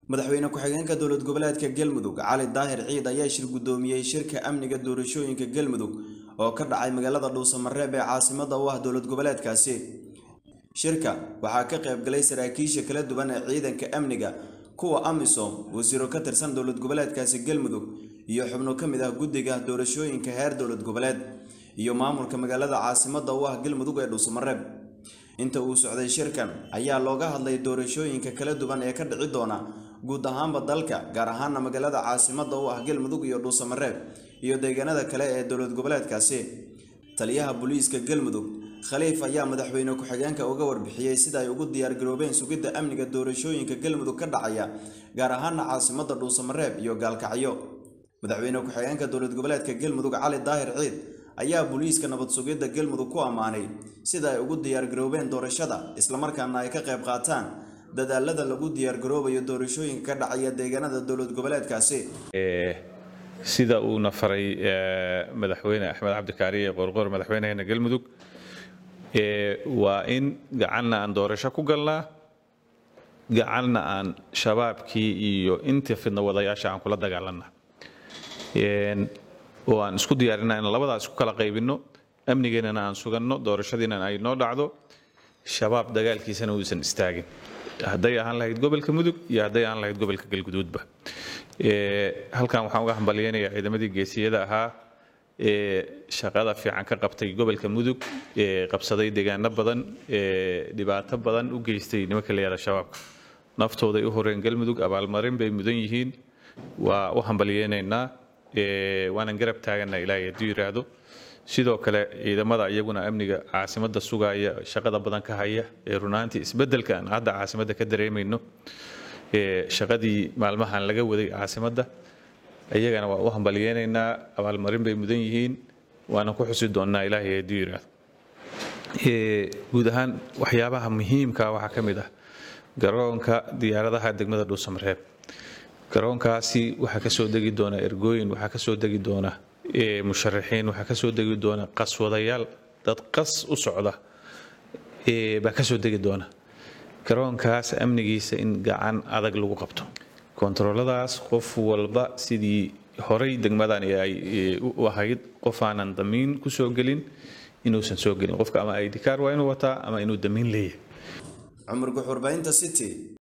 madaxweyne ku-xigeenka dowlad goboleedka galmudug cali daahir ciid ayaa shir guddoomiyey shirka amniga doorashooyinka galmudug oo ka dhacay magaalada dhuusamareeb ee caasimada u ah dowlad goboleedkaasi shirka waxaa ka qaybgalay saraakiisha kala duwan ee ciidanka amniga kuwa amisom wasiiro ka tirsan dowlad goboleedkaasi galmudug iyo xubno ka mid ah guddiga doorashooyinka heer dowlad goboleed iyo maamulka magaalada caasimada u ah galmudug ee dhuusamareeb inta uu socday shirkan ayaa looga hadlay doorashooyinka kala duwan ee ka dhici doona guud ahaanba dalka gaar ahaana magaalada caasimada u ah galmudug iyo dhuusamareeb iyo deegaanada kale ee dowlad goboleedkaasi taliyaha booliiska galmudug khaliif ayaa madaxweyne ku-xigeenka uga warbixiyey sida ay ugu diyaargaroobeen sugidda amniga doorashooyinka galmudug ka dhacaya gaar ahaana caasimada dhuusamareeb iyo gaalkacyo madaxweyne ku-xigeenka dowlad goboleedka galmudug cali daahir ciid ayaa booliiska nabad sugidda galmudug ku ammaanay sida ay ugu diyaargaroobeen doorashada islamarkaana ay ka qayb qaataan dadaalada lagu diyaargaroobayo doorashooyinka ka dhacaya deegaanada dowlad goboleedkaasi sida uuna faray madaxweyne axmed cabdikaariye qorqor madaxweynaheena galmudug waa in gacanna aan doorasho ku galnaa gacanna aan shabaabkii iyo inta fidna wadayaasha aan kula dagaalanna oo aan isku diyaarinaa in labadaa isku kala qaybinno amnigeennana aan suganno doorashadiina ay noo dhacdo shabaab dagaalkiisana uusan istaagin hadday ahaan lahayd gobolka mudug iyo hadday ahaan lahayd gobolka galguduudba halkan waxaan uga hambalyeynayaa ciidamadii geesiyada ahaa ee shaqada fiican ka qabtay gobolka mudug ee qabsaday deegaano badan ee dhibaato badan u geystay nimanka la yihahda shabaabka naftooday u horeen galmudug abaalmarin bay mudan yihiin waa u hambalyeynaynaa waanan garab taagana ilaahay hadduu yidhaahdo sidoo kale ciidamada iyaguna amniga caasimada sugaya shaqada badan ka haya ee runaantii isbedelka aan hadda caasimada ka dareemayno shaqadii maalmahan laga waday caasimada iyagana waa u hambalyeynaynaa abaalmarin bay mudan yihiin waanan ku xusi doonnaa ilaahay hadduu yidhaahdo guud ahaan waxyaabaha muhiimka waxaa ka mid ah garoonka diyaaradaha degmada dhuusamareeb garoonkaasi waxaa kasoo degi doona ergooyin waxaa kasoo degi doona musharaxiin waxaa kasoo degi doona qaswadayaal dad qas u socda baa kasoo degi doona garoonkaas amnigiisa in gacan adag lagu qabto kontarooladaas qof walba sidii horay degmadan ay u ahayd qof aanan damiin kusoo gelin inuusan soo gelin qofka ama idkaar waa inuu wataa ama inuu damiin leeyahay cumar guxurbaynta city